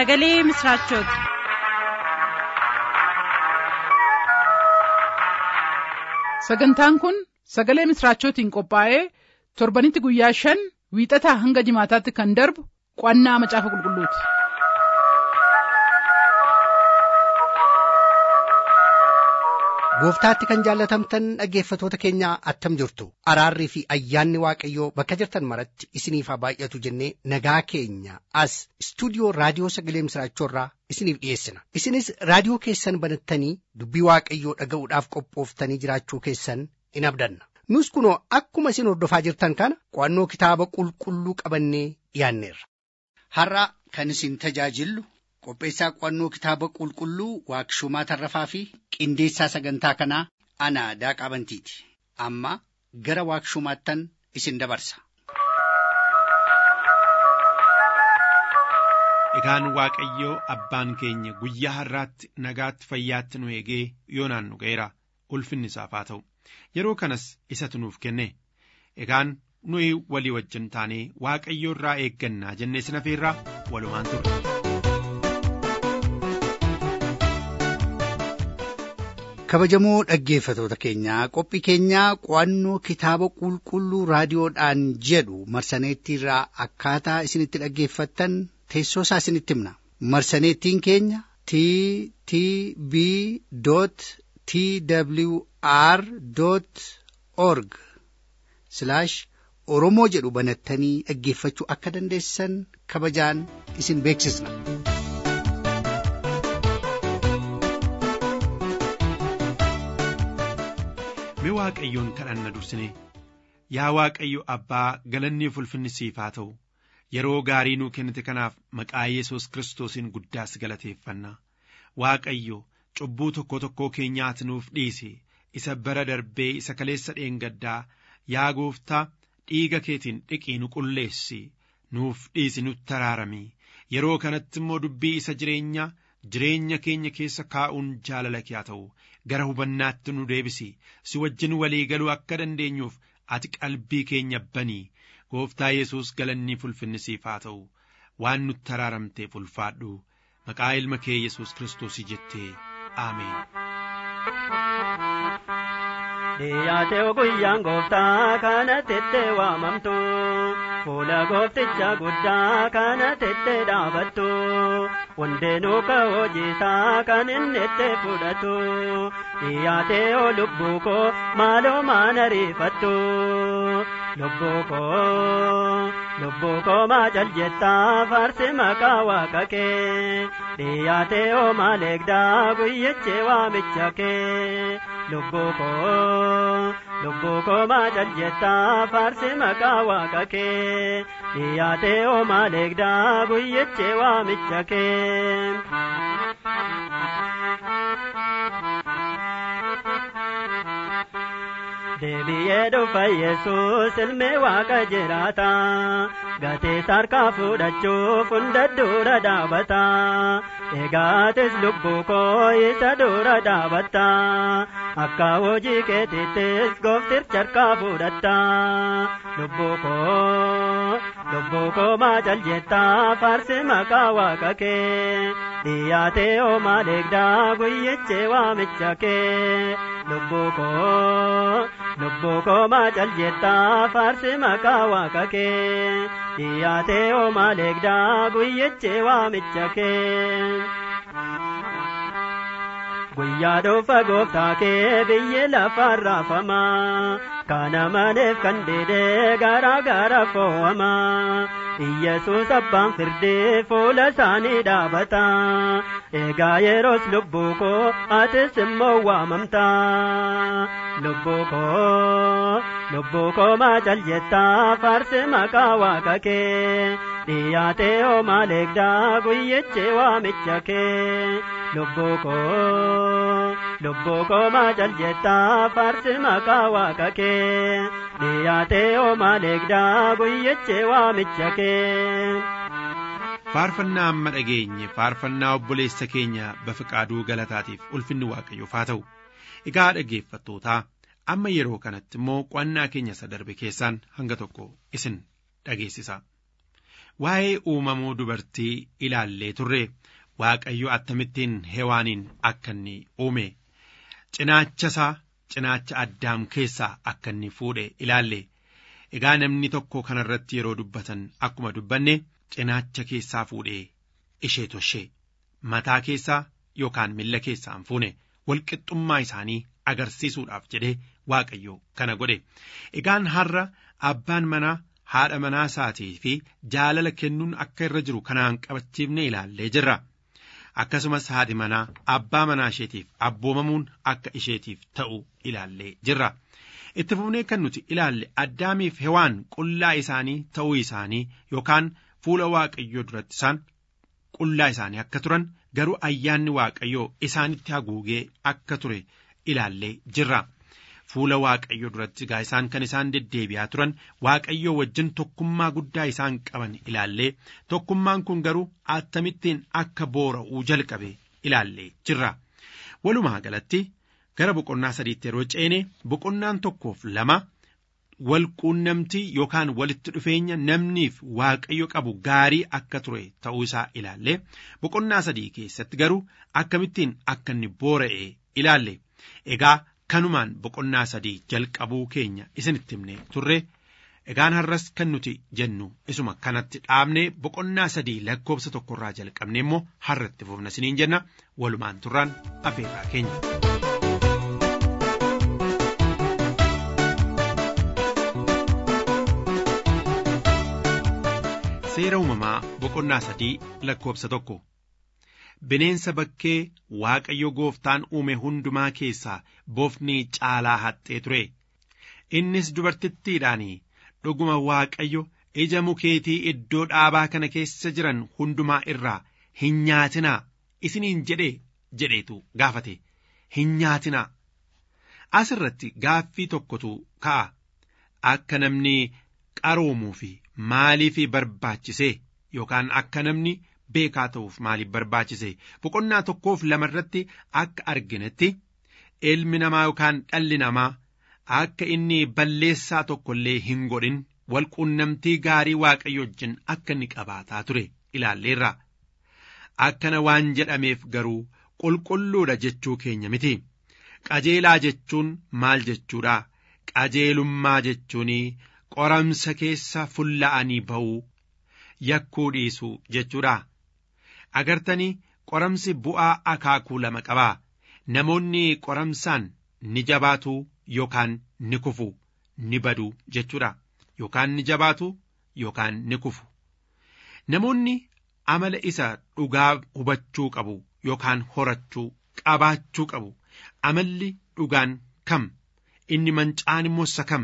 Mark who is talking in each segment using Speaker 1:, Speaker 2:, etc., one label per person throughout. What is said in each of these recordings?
Speaker 1: sagalee misiraachooti.
Speaker 2: sagantaan kun sagalee misiraachootiin qophaa'ee torbanitti guyyaa shan wiixataa hanga jimaataatti kan darbu qo'annaa macaafa qulqulluuti.
Speaker 3: gooftaatti kan jaallatamtan dhaggeeffatoota keenya attam jirtu araarrii fi ayyaanni waaqayyoo bakka jirtan maratti isiniif haa baay'atu jennee nagaa keenya as istuudiyoo raadiyoo sagalee misiraachoorraa isiniif dhiyeessina isinis raadiyoo keessan banattanii dubbii waaqayyoo dhaga'uudhaaf qophooftanii jiraachuu keessan in abdanna nus kunoo akkuma isin hordofaa jirtan kana qo'annoo kitaaba qulqulluu qabannee dhiyaanneerra. har'a kan isin tajaajillu qopheessaa qo'annoo kitaaba qulqulluu waaqshumaa tarrafaa fi qindeessaa sagantaa kanaa ana daaqaa bantiiti amma gara waaqshumaattan isin dabarsa.
Speaker 4: Egaan Waaqayyoo abbaan keenya guyyaa har'aatti nagaatti fayyaatti nu eegee yoo naannu ga'eera ulfinni isaaf haa ta'u yeroo kanas isatu nuuf kenne egaan nuyi walii wajjin taanee Waaqayyoo irraa eeggannaa jennee sinafeerraa walumaan turre.
Speaker 3: kabajamoo dhaggeeffatoota keenyaa qophii keenyaa qo'annoo kitaaba qulqulluu raadiyoodhaan jedhu marsaneettiirraa akkaataa isinitti dhaggeeffattan teessoo isaa isinitti himna marsaneettiin keenya t t b t w r org oromoo jedhu banattanii dhaggeeffachuu akka dandeessan kabajaan isin beeksisna.
Speaker 4: Mee Waaqayyoon kadhanna dursine yaa Waaqayyo abbaa galanni ulfinni siif haa ta'u yeroo gaarii nuu kennite kanaaf maqaa Yesuus kiristoosiin guddaas galateeffanna Waaqayyo cubbuu tokko tokkoo keenyaati nuuf dhiisi isa bara darbee isa kaleessa dheengaddaa yaa gooftaa dhiiga keetiin dhiqii nu qulleessi nuuf dhiisi nutti araarami yeroo kanatti immoo dubbii isa jireenyaa jireenya keenya keessa kaa'uun jaalala kee haa ta'u gara hubannaatti nu deebisi si wajjin walii galuu akka dandeenyuuf ati qalbii keenya banii gooftaa yesus galanni ulfinni siif haa ta'u waan nutti araaramteef ulfaadhu maqaa ilma kee yesus kiristoosii jettee aameen.
Speaker 5: Dhiyaatee guyyaan gooftaa kana tettee waamamtu fuula goofticha guddaa kana tettee dhaabattu hundeenuu ka hojiisaa kan inni itti fudhatu dhiyaatee oo lubbuu koo maaloo maan ariifattu lubbuu koo lubbuu koo maa jaljettaa faarsi maqaa waaqa kee dhiyaatee oo maal eegdaa guyyichi waamicha kee lubbuu koo lubbuu koo maa jaljettaa faarsi maqaa waaqa kee dhiyaatee oo maal eegdaa guyyichi waamicha kee. deebi'ee dhufa yesus ilmi waaqa jiraata gatee harkaa fudhachuuf hunda dura dhaabata eegaatis lubbuu koo isa dura dhaabatta akka hojii keetittis goofticha harkaa fudhatta lubbuu koo lubbuu koo maa jaljettaa faarsi maqaa waaqa kee dhiyaatee oo maal eegdaa guyyichi waamicha kee lubbuu koo lubbuu koo maa jaljettaa faarsi maqaa waaqa kee dhiyaatee oo maal eegdaa guyyichi waamicha kee. guyyaa dhufa gooftaa kee biyyi lafaan raafama kana maleef kan didee garaa gara fo'ama Iyyasuus abbaan firdee fuula isaanii dhaabata egaa yeroos lubbuu koo atis immoo waamamta lubbuu koo lubbuu koo maa jaljettaa faarsi maqaa waaqa kee dhiyaatee oo maal eegdaa guyyichi waamicha kee lubbuu koo lubbuu koo maa jaljettaa faarsi maqaa waaqa kee dhiyaatee oo maal eegdaa guyyichi waamicha kee.
Speaker 4: faarfannaa amma dhageenye faarfannaa obboleessa keenya bafiqaaduu galataatiif ulfinni waaqayyoof haa ta'u egaa dhaggeeffattootaa amma yeroo kanatti immoo qo'annaa keenya isa darbe keessaan hanga tokko isin dhageessisa waa'ee uumamuu dubartii ilaallee turre waaqayyo akkamittiin hewaaniin akka inni uume cinaacha isaa cinaacha addaam keessaa akka inni fuudhe ilaalle egaa namni tokko kanarratti yeroo dubbatan akkuma dubbanne cinaacha keessaa fuudhee ishee toshee mataa keessaa yookaan milla keessaa hin fuune walqixxummaa isaanii agarsiisuudhaaf jedhee waaqayyo kana godhe egaan har'a abbaan manaa haadha manaa isaatii fi jaalala kennuun akka irra jiru kanaan qabachiifne ilaallee jirra akkasumas haadhi manaa abbaa manaa isheetiif abboomamuun akka isheetiif ta'u ilaallee jirra itti fufnee kan nuti ilaalle addaamiif hewaan qullaa isaanii ta'uu isaanii yookaan fuula waaqayyoo duratti isaan qullaa isaanii akka turan garuu ayyaanni waaqayyoo isaanitti haguugee akka ture ilaallee jirra. Fuula waaqayyoo duratti egaa isaan kan isaan deddeebi'aa turan waaqayyoo wajjin tokkummaa guddaa isaan qaban ilaallee tokkummaan kun garuu attamittiin akka boora'uu jalqabe ilaallee jirra. Walumaa galatti gara boqonnaa sadiitti yeroo ceene boqonnaan tokkoof lama walquunnamtii yookaan walitti dhufeenya namniif waaqayyo qabu gaarii akka ture ta'uu isaa ilaallee boqonnaa sadii keessatti garuu akkamittiin akka inni boora'e ilaalle egaa kanumaan boqonnaa sadii jalqabuu keenya isinitti himne turre egaan har'as kan nuti jennu isuma kanatti dhaabnee boqonnaa sadii lakkoobsa tokkorraa jalqabne immoo har'atti fufna isiniin jenna walumaan turraan afeerraa keenya. seera uumamaa boqonnaa sadii lakkoobsa tokko bineensa bakkee waaqayyo gooftaan uume hundumaa keessaa bofni caalaa haxxee ture innis dubartittiidhaan dhuguma waaqayyo ija mukeetii iddoo dhaabaa kana keessa jiran hundumaa irraa hin nyaatinaa isiniin jedhe jedheetu gaafate hin nyaatinaa as irratti gaaffii tokkotu ka'a akka namni qaroomuu fi maaliif barbaachise yookaan akka namni beekaa ta'uuf maaliif barbaachise boqonnaa tokkoof lama irratti akka arginetti ilmi namaa yookaan dhalli namaa akka inni balleessaa tokko illee hin godhin walquunnamtii gaarii waaqayyo wajjin akka inni qabaataa ture ilaalleerra akkana waan jedhameef garuu qulqulluudha jechuu keenya miti qajeelaa jechuun maal jechuudha qajeelummaa jechuun qoramsa keessa fulla'anii ba'uu yakkuu dhiisuu jechuudha. Agartanii qoramsi bu'aa akaakuu lama qabaa. Namoonni qoramsaan ni jabaatu yookaan ni kufu ni badu jechuudha. Yookaan ni jabaatu yookaan ni kufu. Namoonni amala isa dhugaa hubachuu qabu yookaan horachuu qabaachuu qabu. Amalli dhugaan kam inni mancaan immoo isa kam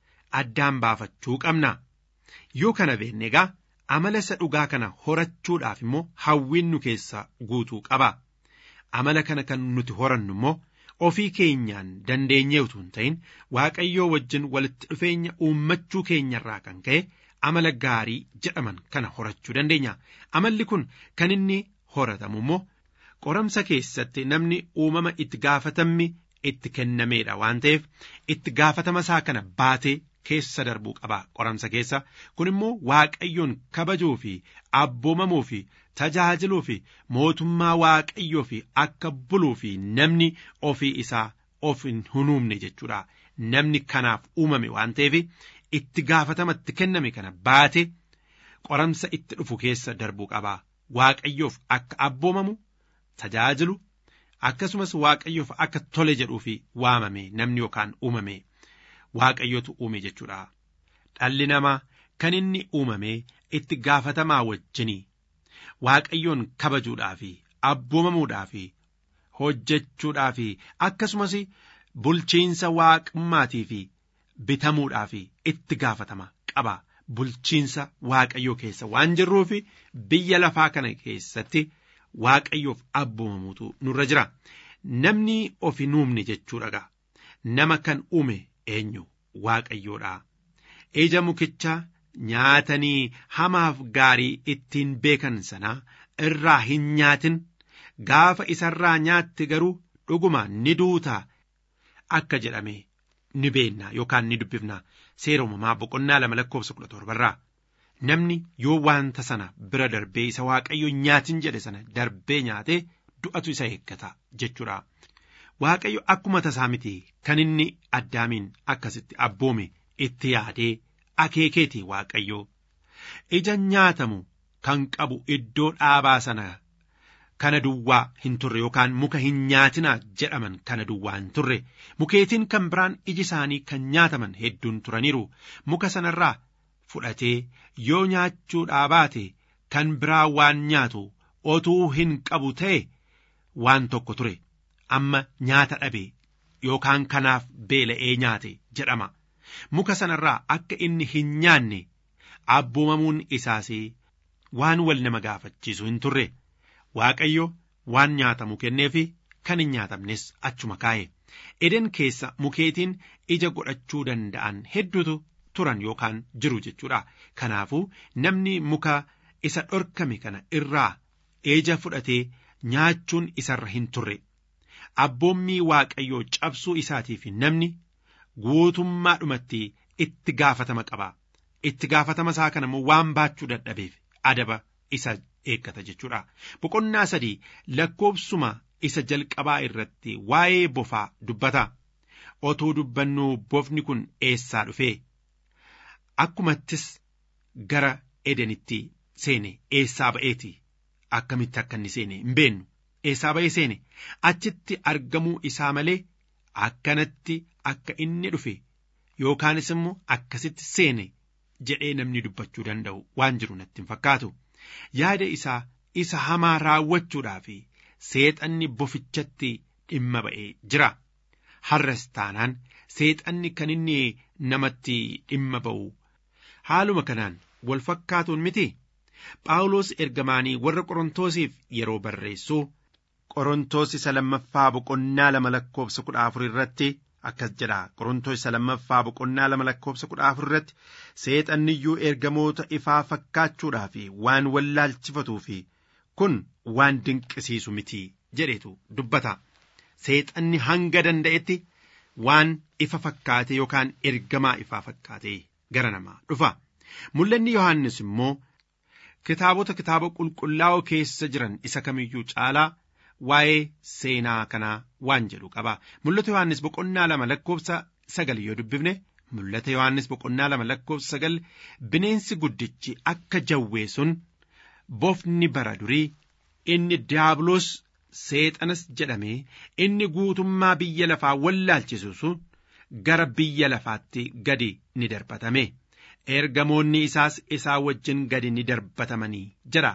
Speaker 4: addaan baafachuu qabna. Yoo kana beekne egaa amala isa dhugaa kana horachuudhaaf immoo hawwiin nu keessa guutuu qaba. Amala kana kan nuti horannu immoo ofii keenyaan dandeenyee utuu hin ta'in waaqayyoo wajjin walitti dhufeenya uummachuu keenyarraa kan ka'e amala gaarii jedhaman kana horachuu dandeenya. Amalli kun kan inni horatamu immoo qoramsa keessatti namni uumama itti gaafatamni itti kennameedha waan ta'eef itti gaafatama isaa kana baatee keessa darbuu qaba qoramsa keessa kun immoo waaqayyoon kabajuu fi abboomamuu fi tajaajiluu fi mootummaa waaqayyoo fi akka buluu fi namni ofii isaa of hin hunuumne jechuudha namni kanaaf uumame waan ta'eef itti gaafatama itti kenname kana baate qoramsa itti dhufu keessa darbuu qaba waaqayyoof akka abboomamu tajaajilu akkasumas waaqayyoof akka tole jedhuu fi waamame namni yookaan uumame. waaqayyotu uume jechuudha. Dhalli namaa kan inni uumame itti gaafatamaa wajjinii waaqayyoon kabajuudhaa fi abboomamuudhaa fi hojjechuudhaa fi akkasumas bulchiinsa waaqummaatii fi bitamuudhaa fi itti gaafatama qaba. Bulchiinsa waaqayyoo keessa waan jirruuf biyya lafaa kana keessatti waaqayyoof abboomamuutu nurra jira. Namni of hin uumne jechuudha. Nama kan uume eenyu waaqayyoodha. Ija mukichaa nyaatanii hamaaf gaarii ittiin beekan sanaa irraa hin nyaatin gaafa isarraa nyaatte garuu dhuguma ni duuta akka jedhame ni beenna yookaan ni dubbifna seera uumamaa boqonnaa lama lakkoofsa kudha torbarraa namni yoo wanta sana bira darbee isa waaqayyo nyaatin jedhe sana darbee nyaatee du'atu isa eeggata jechuudha. Waaqayyo akkuma tasaa miti kan inni addaamiin akkasitti abboome itti yaadee akeekeeti waaqayyo ija nyaatamu kan qabu iddoo dhaabaa sana kana duwwaa hin turre yookaan muka hin nyaatinaa jedhaman kana duwwaa hin turre mukeetiin kan biraan iji isaanii kan nyaataman hedduun turaniiru muka sanarraa fudhatee yoo nyaachuudhaa baate kan biraa waan nyaatu otuu hin qabu ta'e waan tokko ture amma nyaata dhabe yookaan kanaaf beela'ee nyaate jedhama muka sanarraa akka inni hin nyaanne abboomamuun isaas waan wal nama gaafachiisu hin turre waaqayyo waan nyaatamu kenneefi kan hin nyaatamnes achuma kaa'e eden keessa mukeetiin ija godhachuu danda'an hedduutu turan yookaan jiru jechuudha kanaafuu namni muka isa dhorkame kana irraa ija fudhatee nyaachuun isarra hin turre abboommii waaqayyoo cabsuu isaatiif namni guutummaadhumatti itti gaafatama qaba itti gaafatama isaa kana immoo waan baachuu dadhabeef adaba isa eeggata jechuudha boqonnaa sadii lakkoobsuma isa jalqabaa irratti waa'ee bofaa dubbata otoo dubbannuu bofni kun eessaa dhufee akkumattis gara edenitti seene eessaa ba'eeti akkamitti akka inni seene hin beennu eessaa ba'ee seene achitti argamuu isaa malee akkanatti akka inni dhufe yookaanis immoo akkasitti seene jedhee namni dubbachuu danda'u waan jiru natti hin fakkaatu yaada isaa isa hamaa raawwachuudhaaf seexanni bofichatti dhimma ba'ee jira har'as taanaan seexanni kan inni namatti dhimma ba'u haaluma kanaan wal fakkaatuun miti phaawulos ergamaanii warra qorontosiif yeroo barreessu qorontos isa lammaffaa boqonnaa lama lakkoobsa kudha afur irratti akkas jedha qorontos isa lammaffaa boqonnaa lama lakkoobsa kudha afur irratti seexanniyyuu ergamoota ifaa fakkaachuudhaaf waan wallaalchifatuu fi kun waan dinqisiisu miti jedhetu dubbata seexanni hanga danda'etti waan ifa fakkaate yookaan ergamaa ifaa fakkaate gara namaa dhufa mul'anni yohannis immoo kitaabota kitaaba qulqullaa'oo keessa jiran isa kamiyyuu caalaa waa'ee seenaa kanaa waan jedhu qaba mul'ata yohannis boqonnaa lama lakkoobsa sagal yoo dubbifne mul'ata yohannis boqonnaa lama lakkoobsa sagal bineensi guddichi akka jawwee sun bofni bara durii inni diiyaabiloos seexanas jedhame inni guutummaa biyya lafaa wallaalchisu sun gara biyya lafaatti gadi ni darbatame ergamoonni isaas isaa wajjin gadi ni darbatamanii jira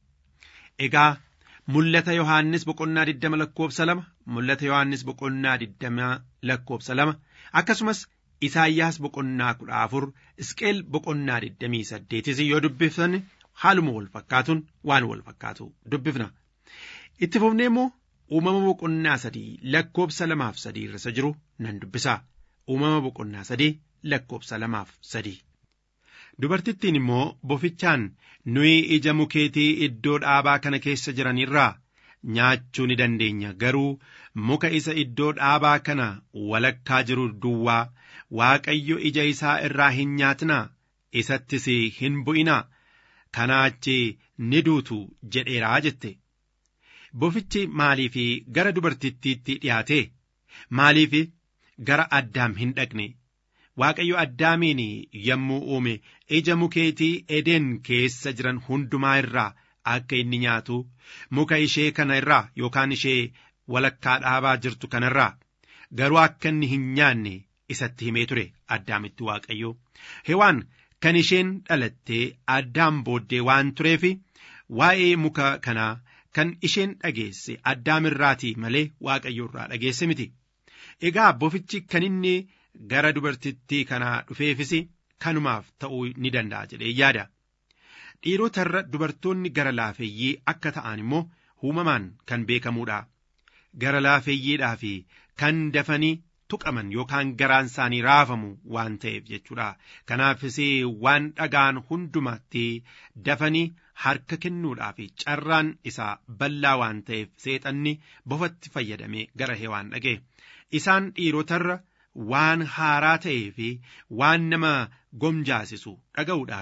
Speaker 4: egaa mul'ata yohaannis boqonnaa diddama lakkoobsa lama mul'ata yohaannis boqonnaa diddama lakkoobsa lama akkasumas isaayyaas boqonnaa kudha afur isqeel boqonnaa diddamii saddeetis yoo dubbiftan haaluma wal fakkaatuun waan wal fakkaatu dubbifna itti fufnee immoo uumama boqonnaa sadii lakkoobsa lamaaf sadii irra jiru nan dubbisa uumama boqonnaa sadii lakkoobsa lamaaf sadii. Dubartittiin immoo bofichaan nuyi ija mukeetii iddoo dhaabaa kana keessa jiran irraa nyaachuu ni dandeenya garuu muka isa iddoo dhaabaa kana walakkaa jiru duwwaa waaqayyo ija isaa irraa hin nyaatinaa isattis hin bu'inaa kanaa achi ni duutu jedheeraa jette. Bofichi maaliif gara dubartittiitti dhiyaate maaliif gara addaam hin dhaqne. Waaqayyo addaamiin yommuu uume ija mukeetii edeen keessa jiran hundumaa irraa akka inni nyaatu muka ishee kana irraa yookaan ishee walakkaa dhaabaa jirtu kanarraa garuu akka inni hin nyaanne isatti himee ture addaamitti waaqayyo hewaan kan isheen dhalattee addaam booddee waan tureef waa'ee muka kanaa kan isheen dhageesse addaamirraatii malee waaqayyo irraa dhageesse miti egaa bofichi kan inni. gara dubartittii kanaa dhufeefis kanumaaf ta'uu ni danda'a jedhee yaada. Dhiirotarra dubartoonni gara laafeeyyii akka ta'an immoo uumamaan kan beekamuudha. Gara laafeeyyiidhaa fi kan dafanii tuqaman yookaan garaan isaanii raafamu waan ta'eef jechuudha. Kanaafis waan dhagaan hundumatti dafanii harka kennuudhaa fi carraan isaa bal'aa waan ta'eef seexanni bofatti fayyadamee gara hewaan dhaqe. Isaan dhiirotarra. waan haaraa ta'ee fi waan nama gomjaasisu dhaga'uudhaa fi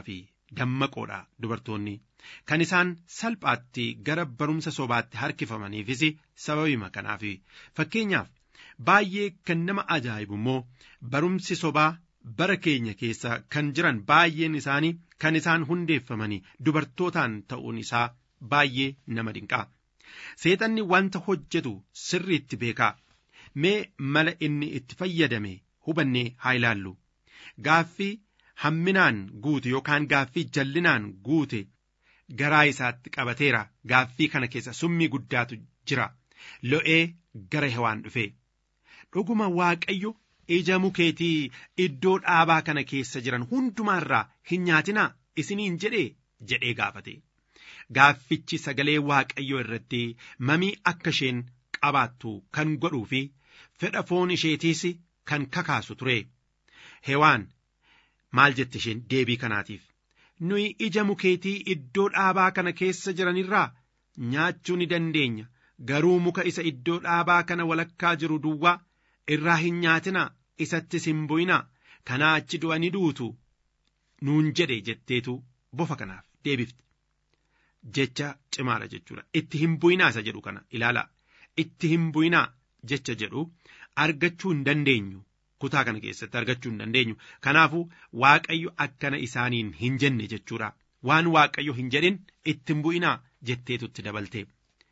Speaker 4: dammaqoodha dubartoonni kan isaan salphaatti gara barumsa sobaatti harkifamaniifis sababima kanaaf fakkeenyaaf baay'ee kan nama ajaa'ibu immoo barumsi sobaa bara keenya keessa kan jiran baay'een isaanii kan isaan hundeeffamanii dubartootaan ta'uun isaa baay'ee nama dinqaa seexanni wanta hojjetu sirriitti beekaa mee mala inni itti fayyadame hubannee haa ilaallu gaaffii hamminaan guute yookaan gaaffii jallinaan guute garaa isaatti qabateera gaaffii kana keessa summii guddaatu jira lo'ee gara hewaan dhufe dhuguma waaqayyo ija mukeetii iddoo dhaabaa kana keessa jiran hundumaarraa hin nyaatinaa isiniin jedhee jedhee gaafate gaaffichi sagalee waaqayyoo irratti mamii akka isheen qabaattu kan godhuu fi fedha foon isheetiis kan kakaasu ture hewaan maal jette isheen deebii kanaatiif nuyi ija mukeetii iddoo dhaabaa kana keessa jiranirraa nyaachuu ni dandeenya garuu muka isa iddoo dhaabaa kana walakkaa jiru duwwaa irraa hin nyaatinaa isattis hin bu'inaa kanaa achi du'anii duutu nuun jedhe jetteetu bofa kanaaf deebifte jecha cimaadha jechuudha itti hin bu'inaa isa jedhu kana ilaalaa itti hin bu'inaa jecha jedhu argachuu hin dandeenyu kutaa kana keessatti argachuu hin dandeenyu kanaafuu waaqayyo akkana isaaniin hin jenne jechuudha waan waaqayyo hin jedhin itti hin bu'inaa jetteetutti dabalte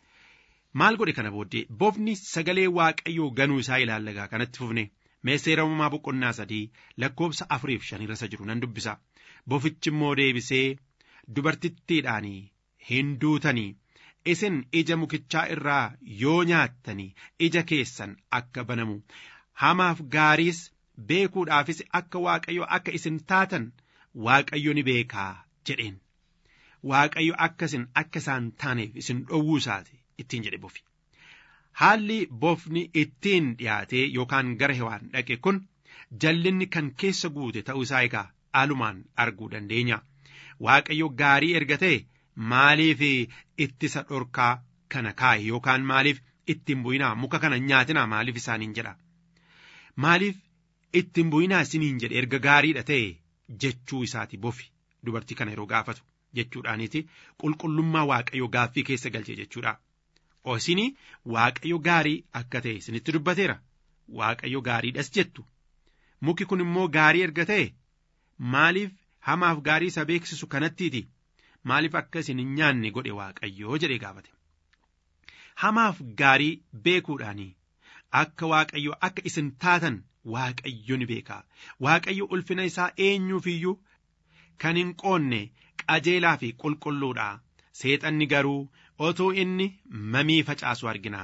Speaker 4: maal godhe kana booddee bofni sagalee waaqayyoo ganuu isaa ilaallagaa kanatti fufne mee seera uumamaa boqonnaa sadii lakkoobsa afuriif shanirra isa jiru nan dubbisa bofichi immoo deebisee dubartittiidhaanii hin duutanii isin ija mukichaa irraa yoo nyaattanii ija keessan akka banamu hamaaf gaariis beekuudhaafis akka waaqayyo akka isin taatan waaqayyo ni beekaa jedheen waaqayyo akka isin akka isaan taaneef isin dhowwuu isaati ittiin jedhe bofi haalli bofni ittiin dhiyaatee yookaan gara hewaan dhaqe kun jallinni kan keessa guute ta'uu isaa egaa alumaan arguu dandeenya waaqayyo gaarii erga ta'e maaliif ittisa dhorkaa kana kaa'e yookaan maaliif ittiin bu'inaa muka kana nyaatinaa maaliif isaaniin jedha maaliif ittiin bu'inaa isiniin jedhe erga gaariidha ta'e jechuu isaati bofi dubartii kana yeroo gaafatu jechuudhaaniiti qulqullummaa waaqayyo gaaffii keessa galche jechuudha. Isinii waaqayyo gaarii akka ta'e isinitti dubbateera waaqayyo gaariidhas jettu muki kun immoo gaarii erga ta'e maaliif hamaaf gaarii isa beeksisu kanattiiti maaliif akka isin hin nyaanne godhe waaqayyoo jedhee gaafate hamaaf gaarii beekuudhaanii akka waaqayyo akka isin taatan waaqayyo ni beeka waaqayyo ulfina isaa eenyuuf iyyuu kan hin qoonne qajeelaa fi qulqulluudha seexanni garuu otoo inni mamii facaasu argina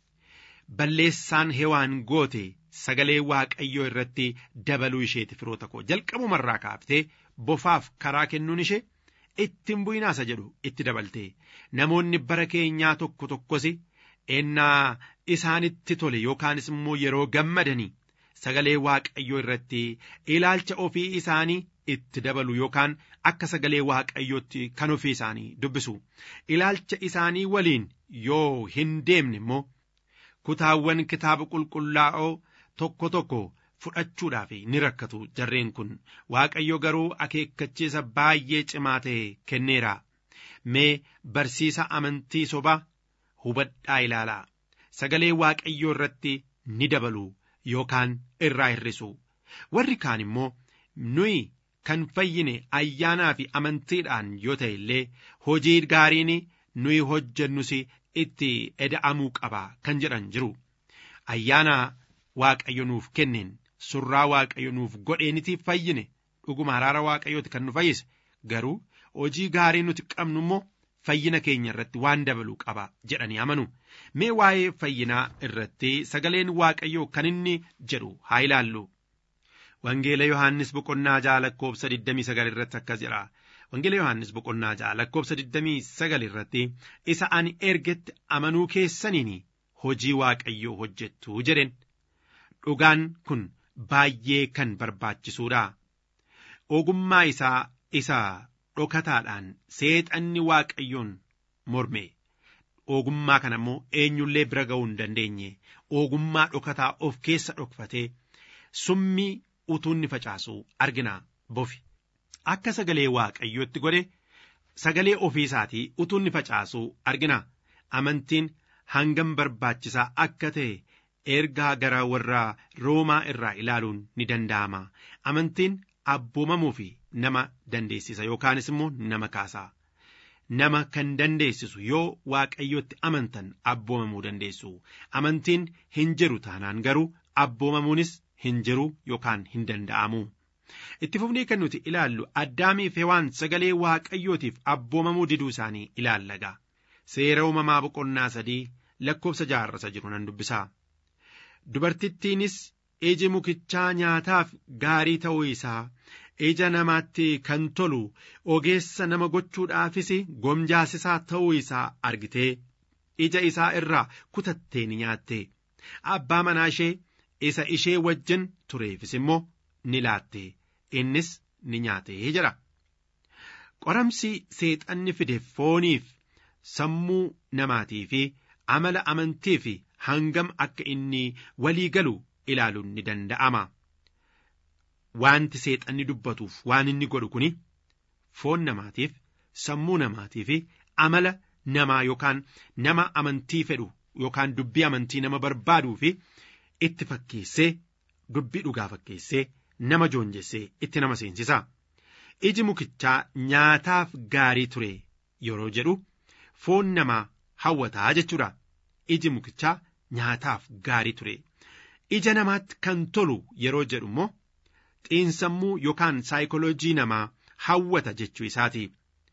Speaker 4: balleessaan hewaan goote sagalee waaqayyoo irratti dabaluu isheeti firoota koo jalqabumarraa kaaftee bofaaf karaa kennuun ishee ittiin bu'inaasa jedhu itti dabalte namoonni bara keenyaa tokko tokkos ennaa isaanitti tole yookaanis immoo yeroo gammadanii sagalee waaqayyoo irratti ilaalcha ofii isaanii itti dabalu yookaan akka sagalee waaqayyootti kan ofii isaanii dubbisu ilaalcha isaanii waliin yoo hin deemne immoo kutaawwan kitaaba qulqullaa'oo tokko tokko fudhachuudhaaf ni rakkatu jarreen kun waaqayyo garuu akeekkachiisa baay'ee cimaa ta'e kenneera mee barsiisa amantii sobaa hubadhaa ilaalaa sagalee waaqayyoo irratti ni dabalu yookaan irraa hir'isu warri kaan immoo nuyi kan fayyine ayyaanaa fi amantiidhaan yoo ta'e illee hojii gaariin nuyi hojjennus itti eda'amuu qaba kan jedhan jiru ayyaana waaqayyo nuuf kenneen surraa waaqayyo nuuf godheeniti fayyine dhuguma araara waaqayyooti kan nu fayyise garuu hojii gaarii nuti qabnu immoo fayyina keenya irratti waan dabaluu qaba jedhanii amanu mee waa'ee fayyinaa irratti sagaleen waaqayyoo kan inni jedhu haa ilaallu wangeela yohaannis boqonnaa ja'a lakkoobsa 29 irratti akkas jedha wangeela yohaannis boqonnaa ja'a lakkoobsa 29 irratti isa ani ergetti amanuu keessaniin hojii waaqayyoo hojjettu jedhen dhugaan kun baay'ee kan barbaachisuudha ogummaa isaa isa dhokataadhaan seexanni waaqayyoon morme ogummaa kana immoo eenyullee bira ga'uu hin dandeenye ogummaa dhokataa of keessa dhokfatee summii utuunni facaasu argina bofi akka sagalee waaqayyootti godhe sagalee ofii isaatii utuu inni facaasuu argina amantiin hangam barbaachisaa akka ta'e ergaa gara warra roomaa irraa ilaaluun ni danda'ama amantiin abboomamuu fi nama dandeessisa yookaanis immoo nama kaasa nama kan dandeessisu yoo waaqayyotti amantan abboomamuu dandeessu amantiin hin jiru taanaan garuu abboomamuunis hin jiru yookaan hin danda'amu. itti fufnee kan nuti ilaallu addaamiif hewaan sagalee waaqayyootiif abboomamuu diduu isaanii ilaallaga seera uumamaa boqonnaa sadii lakkoofsa jaarrasa jiru nan dubbisaa dubartittiinis iji mukichaa nyaataaf gaarii ta'uu isaa ija namaatti kan tolu ogeessa nama gochuudhaafis gomjaasisaa ta'uu isaa argitee ija isaa irraa kutattee ni nyaatte abbaa manaa ishee isa ishee wajjin tureefis immoo ni laatte innis ni nyaate jedha qoramsi seexanni fide fooniif sammuu namaatii fi amala amantii fi hangam akka inni walii galu ilaaluun ni danda'ama. Wanti seexanni dubbatuuf waan inni godhu kuni foon namaatiif sammuu namaatii fi amala namaa yookaan nama amantii fedhu yookaan dubbii amantii nama barbaaduu fi itti fakkeessee dubbii dhugaa fakkeessee nama joonjessee itti nama seensisa. Iji mukichaa nyaataaf gaarii ture yeroo jedhu foon namaa hawwataa jechuudha. Iji mukichaa nyaataaf gaarii ture. Ija namaatti kan tolu yeroo jedhu immoo xiinsammuu yookaan saayikoloojii namaa hawwata jechuu isaati.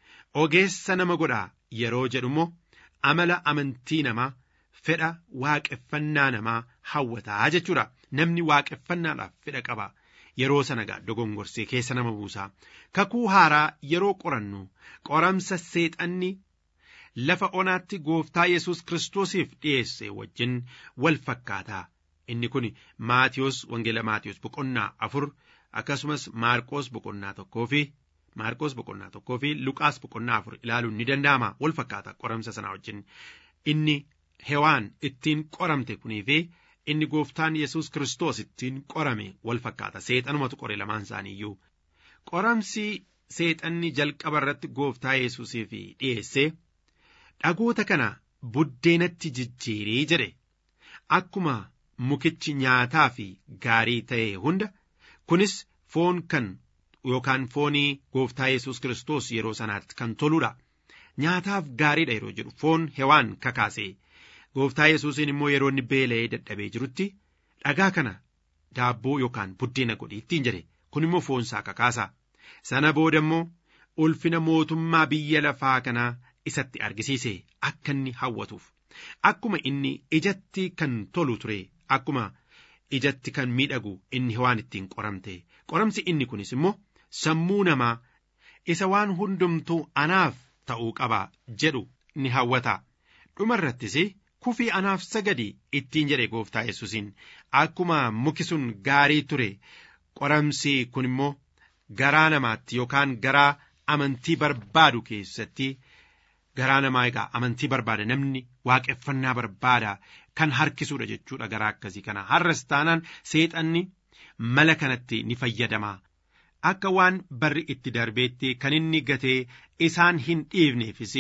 Speaker 4: Ogeessa nama godhaa yeroo jedhu immoo amala amantii namaa fedha waaqeffannaa namaa hawwataa jechuudha. Namni waaqeffannaadhaaf fedha qaba. Yeroo sana gaa dogongorsee keessa nama buusa. Kakuu haaraa yeroo qorannu qoramsa seexanni lafa onaatti gooftaa Yesuus Kiristoosiif dhiyeesse wajjin wal fakkaata. Inni kun Maatiyos Wangeela Maatiyos boqonnaa afur akkasumas Maarqos boqonnaa tokkoo fi Maarqos boqonnaa tokkoo fi Luqaas boqonnaa afur ilaaluun ni danda'ama wal fakkaata qoramsa sanaa wajjin. Inni hewaan ittiin qoramte kunii fi inni gooftaan Yesuus Kiristoos ittiin qorame wal fakkaata seexanumatu qore lamaan isaanii iyyuu. Qoramsi seexanni jalqaba irratti gooftaa Yesuusiif dhiyeesse dhagoota kana buddeenatti jijjiirii jedhe akkuma mukichi nyaataa fi gaarii ta'e hunda kunis foon kan yookaan foonii gooftaa Yesuus Kiristoos yeroo sanaatti kan toludha. Nyaataaf gaariidha yeroo jedhu foon hewaan kakaase. Gooftaa Yesuusiin immoo yeroo inni beela'ee dadhabee jirutti dhagaa kana daabboo yookaan buddeena godhi ittiin jedhe kun immoo foonsaa kakaasa. Sana booda immoo ulfina mootummaa biyya lafaa kanaa isatti argisiise akka inni hawwatuuf. Akkuma inni ijatti kan tolu ture akkuma ijatti kan miidhagu inni hewaan ittiin qoramte qoramsi inni kunis immoo sammuu namaa isa waan hundumtuu anaaf ta'uu qaba jedhu ni hawwata dhumarrattis kufii anaaf sagadi ittiin jedhe gooftaa yesuusiin akkuma muki sun gaarii ture qoramsi kun immoo garaa namaatti yookaan garaa amantii barbaadu keessatti garaa namaa egaa amantii barbaada namni waaqeffannaa barbaada kan harkisuudha jechuudha garaa akkasii kana har'as taanaan seexanni mala kanatti ni fayyadama akka waan barri itti darbeetti kan inni gatee isaan hin dhiifneefis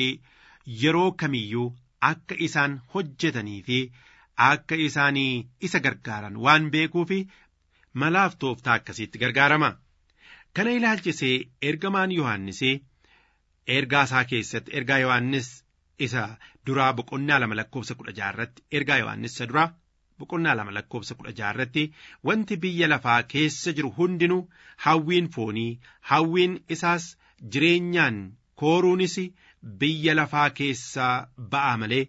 Speaker 4: yeroo kamiyyuu akka isaan hojjetanii fi akka isaanii isa gargaaran waan beekuufi malaaf tooftaa akkasiitti gargaarama kana ilaalchisee ergamaan yohannisee ergaa isaa keessatti ergaa yohannis isa duraa boqonnaa lama lakkoofsa kudha jaarratti ergaa yohannis isa duraa boqonnaa lama lakkoofsa kudha jaarratti wanti biyya lafaa keessa jiru hundinuu hawwiin foonii hawwiin isaas jireenyaan kooruunis biyya lafaa keessaa ba'a malee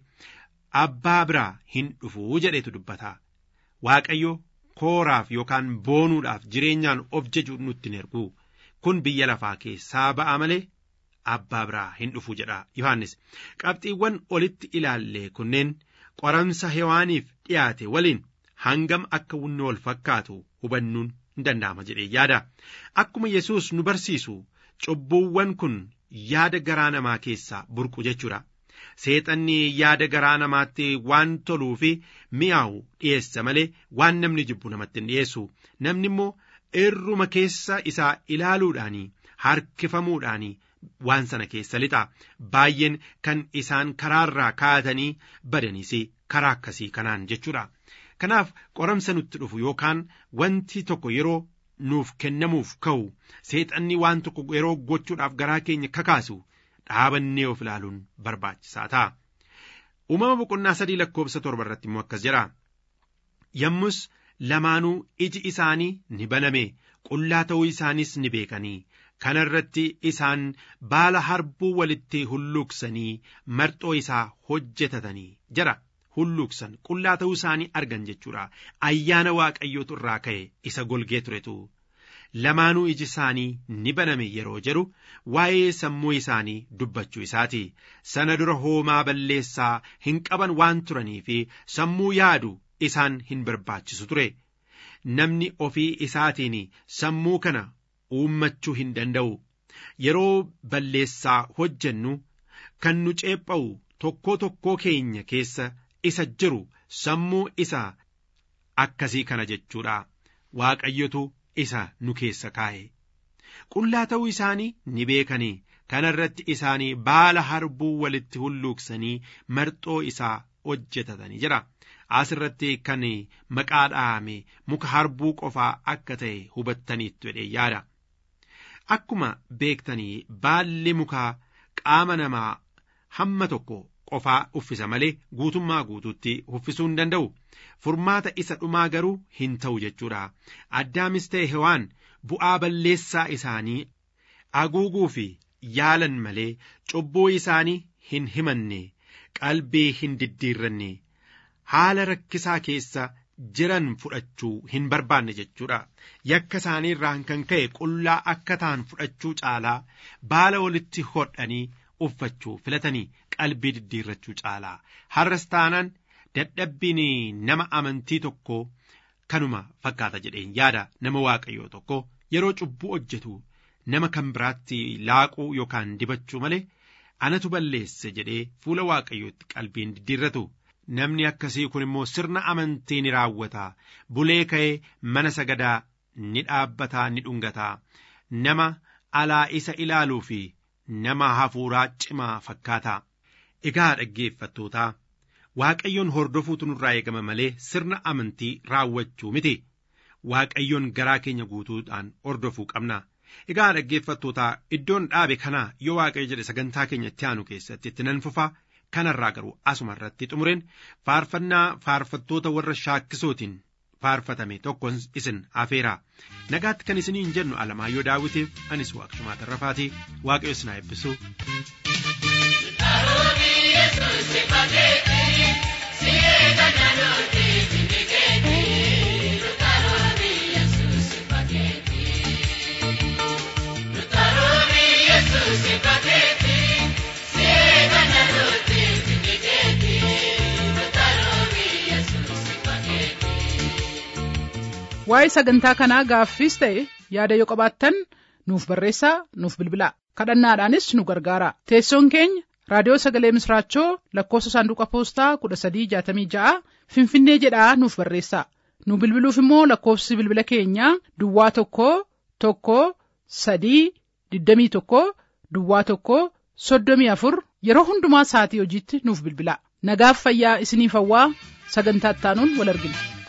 Speaker 4: abbaa biraa hin dhufuu jedhetu dubbata waaqayyo kooraaf yookaan boonuudhaaf jireenyaan of jaju nutti hin ergu kun biyya lafaa keessaa ba'a malee abbaa biraa hin dhufu jedha yohannis qabxiiwwan olitti ilaalle kunneen qoramsa hewaaniif dhiyaate waliin hangam akka wunni wal fakkaatu hubannuun hin danda'ama jedhee yaada akkuma yesus nu barsiisu cubbuuwwan kun yaada garaa namaa keessaa burqu jechuudha seexanni yaada garaa namaatti waan toluu fi mi'aawu dhiyeessa malee waan namni jibbu namatti hin dhiyeessu namni immoo irruma keessa isaa ilaaluudhaanii harkifamuudhaan waan sana keessa lixa baay'een kan isaan karaarraa kaa'atanii badanis karaa akkasii kanaan jechuudha. Kanaaf qoramsa nutti dhufu yookaan wanti tokko yeroo nuuf kennamuuf ka'u seexanni waan tokko yeroo gochuudhaaf garaa keenya kakaasu dhaabannee of ilaaluun barbaachisaa ta'a. Uumama boqonnaa sadii lakkoofsa torba irratti immoo akkas jedha. Yommus lamaanuu iji isaanii ni baname qullaa ta'uu isaanis ni beekanii kana irratti isaan baala harbuu walitti hulluuqsanii marxoo isaa hojjetatanii jira. hulluuqsan qullaa ta'uu isaanii argan jechuudha ayyaana waaqayyootu irraa ka'e isa golgee turetu lamaanuu iji isaanii ni baname yeroo jedhu waa'ee sammuu isaanii dubbachuu isaati sana dura hoomaa balleessaa hin qaban waan turanii fi sammuu yaadu isaan hin barbaachisu ture namni ofii isaatiin sammuu kana uummachuu hin danda'u yeroo balleessaa hojjennu kan nu ceepha'u tokkoo tokkoo keenya keessa isa jiru sammuu isa akkasii kana jechuudha waaqayyotu isa nu keessa kaa'e qullaa ta'uu isaanii ni beekanii kana irratti isaanii baala harbuu walitti hulluuqsanii marxoo isaa hojjetatanii jira as irratti kan maqaa dhahame muka harbuu qofaa akka ta'e hubattaniittu jedhee yaada akkuma beektanii baalli mukaa qaama namaa hamma tokko qofaa uffisa malee guutummaa guutuutti uffisuu hin danda'u furmaata isa dhumaa garuu hin ta'u jechuudha addaamis ta'e hewaan bu'aa balleessaa isaanii haguuguu fi yaalan malee cubbuu isaanii hin himanne qalbii hin diddiirranne haala rakkisaa keessa jiran fudhachuu hin barbaanne jechuudha yakka isaanii irraan kan ka'e qullaa akka ta'an fudhachuu caalaa baala walitti hodhanii uffachuu filatanii qalbii diddiirrachuu caalaa har'as taanaan dadhabbiin nama amantii tokko kanuma fakkaata jedheen yaada nama waaqayyoo tokko yeroo cubbuu hojjetu nama kan biraatti laaquu yookaan dibachuu malee anatu balleesse jedhee fuula waaqayyootti qalbiin diddiirratu namni akkasii kun immoo sirna amantii ni raawwata bulee ka'ee mana sagadaa ni dhaabbataa ni dhungataa nama alaa isa ilaaluu fi nama hafuuraa cimaa fakkaata egaa dhaggeeffattootaa waaqayyoon hordofuutu nurraa eegama malee sirna amantii raawwachuu miti waaqayyoon garaa keenya guutuudhaan hordofuu qabna egaa dhaggeeffattootaa iddoon dhaabe kana yoo waaqayyo jedhe sagantaa keenya itti aanu keessatti itti nan fufa kanarraa garuu asuma irratti xumureen faarfannaa faarfattoota warra shaakkisootiin faarfatame tokkon isin afeera nagaatti kan isiniin jennu alamaayyoo daawitiif anis waaqshumaa tarrafaatii waaqayyo isin haa eebbisu.
Speaker 2: waa'ee sagantaa kanaa gaaffiis ta'e yaada yoo qabaattan nuuf barreessaa nuuf bilbilaa kadhannaadhaanis nu gargaara teessoon keenya raadiyoo sagalee misraachoo lakkoofsa saanduqa poostaa kudha sadii jaatamii ja'a finfinnee jedhaa nuuf barreessaa nu bilbiluuf immoo lakkoofsi bilbila keenyaa duwwaa tokko tokko sadii digdamii tokko duwwaa tokko soddomii afur yeroo hundumaa sa'atii hojiitti nuuf bilbilaa nagaaf fayyaa isiniif hawwaa sagantaa ittaanuun wal argina.